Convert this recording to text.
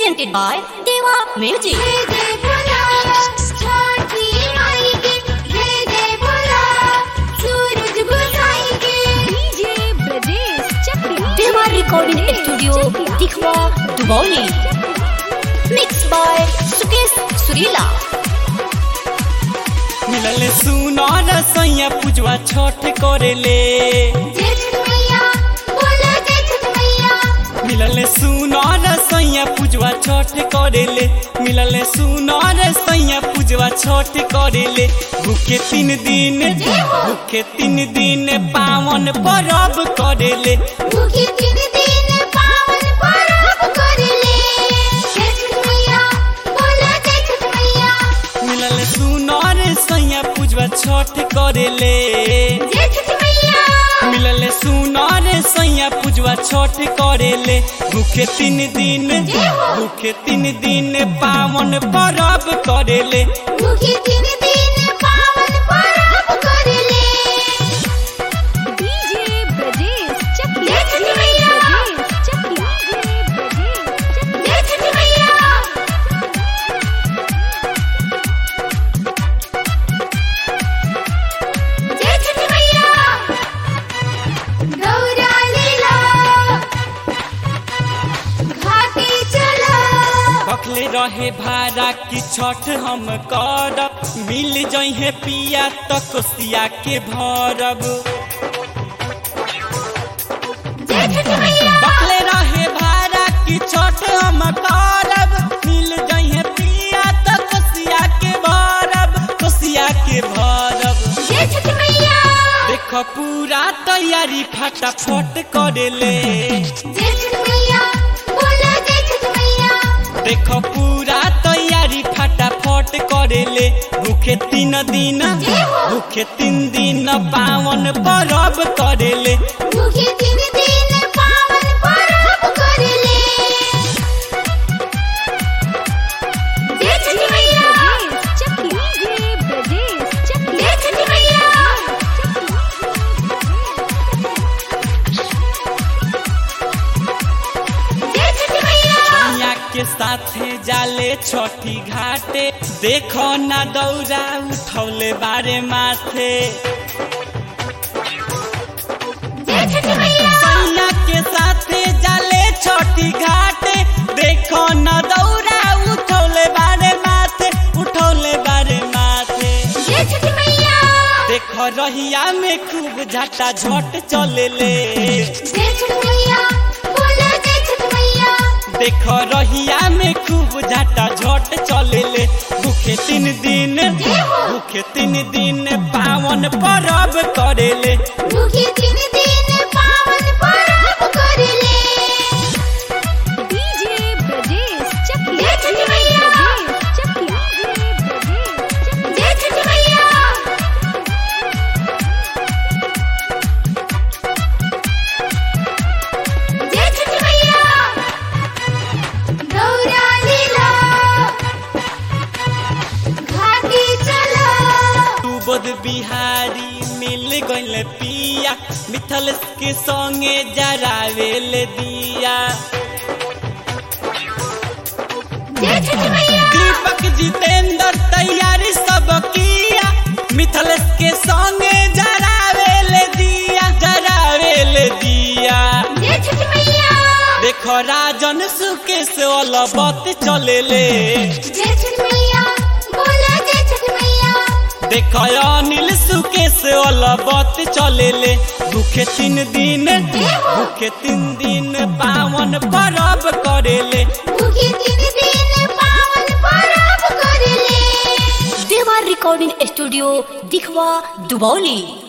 presented by Deva Music. जय जय बोला छठी माई के जय जय बोला सूरज गोसाई के DJ Brajesh Chakriya Deva Recording Studio, Dikhwa, Dubauli. Mixed by Sukesh Surila. मिलल सुनर सैया पूजवा छठ करेले जय छठ मैया बोला जय छठ मैया मिलल सुनर सैया पूजवा छठ करेले मिलल सुनर सैया पूजवा छठ करेले भूखे तीन दिन भूखे तीन दिन पावन परब करेले भूखे तीन दिन पावन पर्व करले जय छठ मैया बोला जय छठ मैया मिलल सुनर सैया पूजवा छठ करेले जय छठ मैया मिलल सुनर सैया पूजवा छठ करेले भूखे तीन दिन भूखे तीन दिन पावन परब करेले भूखे तीन दिन पावन पर्व करले डीजे ब्रजेश चक्रिया जय छठ मैया ब्रजेश चक्रिया ब्रजेश जय छठ मैया जय छठ मैया गौरा लीला घाटी चला बखले रहे भाड़ा की छठ हम करब मिल जइहे पिया त कोसिया के भरब जय छठ मैया बखले रहे भाड़ा की छठ हम करब मिल जइहे पिया त कोसिया के भरब कोसिया के भरब जय छठ मैया देख पूरा तैयारी फटाफट करेले जय छठ मैया बोला जय छठ मैया देख पूरा तैयारी फटाफट करेले भूखे तीन दिन भूखे तीन दिन पावन परब करेले भूखे तीन दिन पावन पर्व करले जय छठ मैया ब्रजेश चक्रिया ब्रजेश चक्रिया जय छठ मैया जय छठ मैया मैया के साथे जाले छठी घाटे देखो ना दौरा उठौले बारे माथे जय छठ मैया मैया के साथे जाले छठी घाटे देखो ना दौरा उठौले बारे माथे उठौले बारे माथे जय छठ मैया देख रहिया में खूब झटा झट चलेले जय छठ मैया बोला जय छठ मैया देख रहिया में खूब झटा झट चलेले भूखे तीन दिन भूखे तीन दिन पावन परब करेले भूखे तीन दिन पावन पर्व करले डीजे ब्रजेश चक्रिया जय छठ मैया ब्रजेश चक्रिया ब्रजेश जय छठ मैया जय छठ मैया गौरा लीला घाटी चला तू बोध बिहारी मिल गइल पिया मिथल के संगे जरावेल दिया जय छठ मैया दीपक जितेंद्र तैयारी सब किया मिथल के संगे जरावेल दिया जरावेल दिया जय छठ मैया देखो राजन सुकेश अलबत चलेले जय छठ मैया बोला जय छठ मैया देखो अनिल सुकेश अलबत चलेले भूखे तीन दिन भूखे तीन दिन पावन परब करेले भूखे तीन दिन पावन पर्व करले Deva Recording Studio, Dikhwa, Dubauli.